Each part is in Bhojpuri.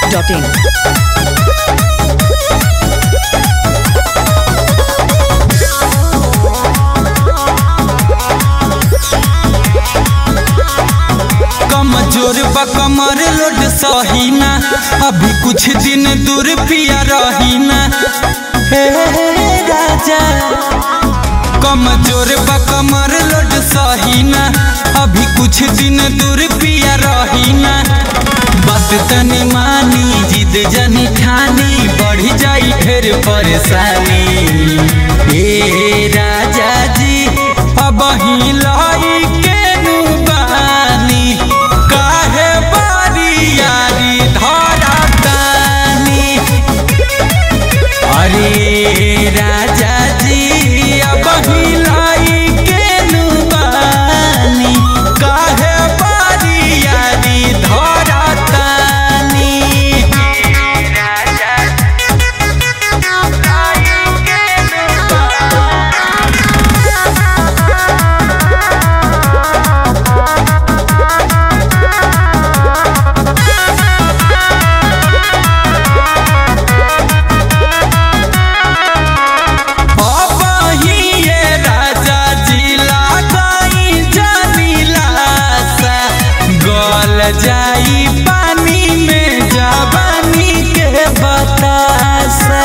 biharmasti.in कमजोर बा कमर लोड सहीना अभी कुछ दिन दूर पिया रहीना हे राजा कमजोर बा कमर लोड सहीना अभी कुछ दिन दूर पिया रहीना बात तनी मानी जिद जनी ठानी बढ़ जाई फिर परेशानी हे राजा जी अब ही लाई के नु बानी काहे बारी यारी धरा तानी अरे राजा जी अब ही लाई के नु बानी काहे बारी यारी धरा तानी राजा लाई के नु अबहिए राजा जी लगाई जनीलासा गल जाई पानी में जवानी के बतासा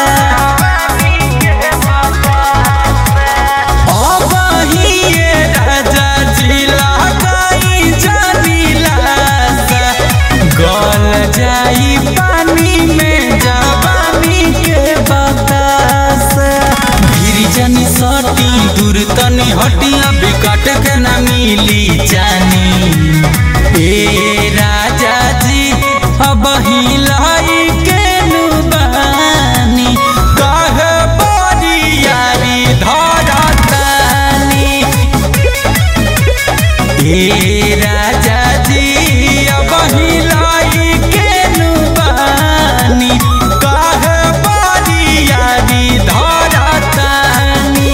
अबहिए राजा जी लगाई जनीलासा गल जाई पानी में जवानी के बतासा गिरिजनी सटी दूर तनी हटिया बिकट के ना मिली जानी ए राजा जी अब ही लाई के नुबानी कहे बड़ी यारी धरतानी ए राजा जी अब ही लाई के नुबानी कहे बड़ी यारी धरतानी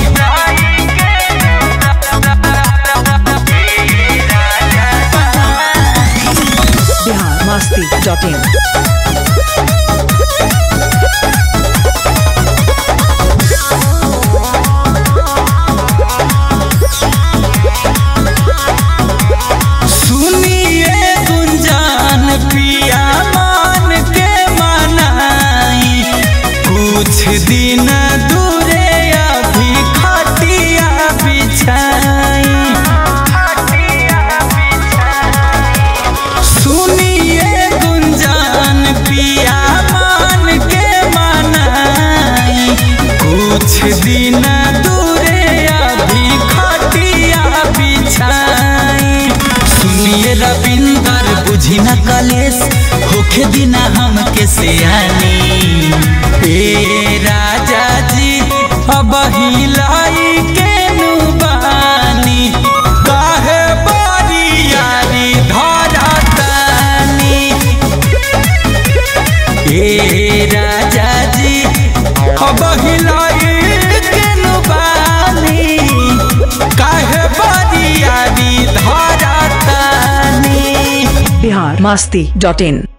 biharmasti.in सुनिए गुंजान पिया मान के मनाई कुछ दिन दूरे अभी खटिया बिछाई सुनिए गुंजान पिया मान के मनाई कुछ दिन दूरे अभी खटिया बिछाई सुनिए रविंदर बुझी न कलेश होखे दिना हमके से आनी ए राजा जी अब ही लाई के नुबानी काहे बारी यारी धरतानी ए राजा जी अब ही लाई के नुबानी काहे बारी यारी धरतानी biharmasti.in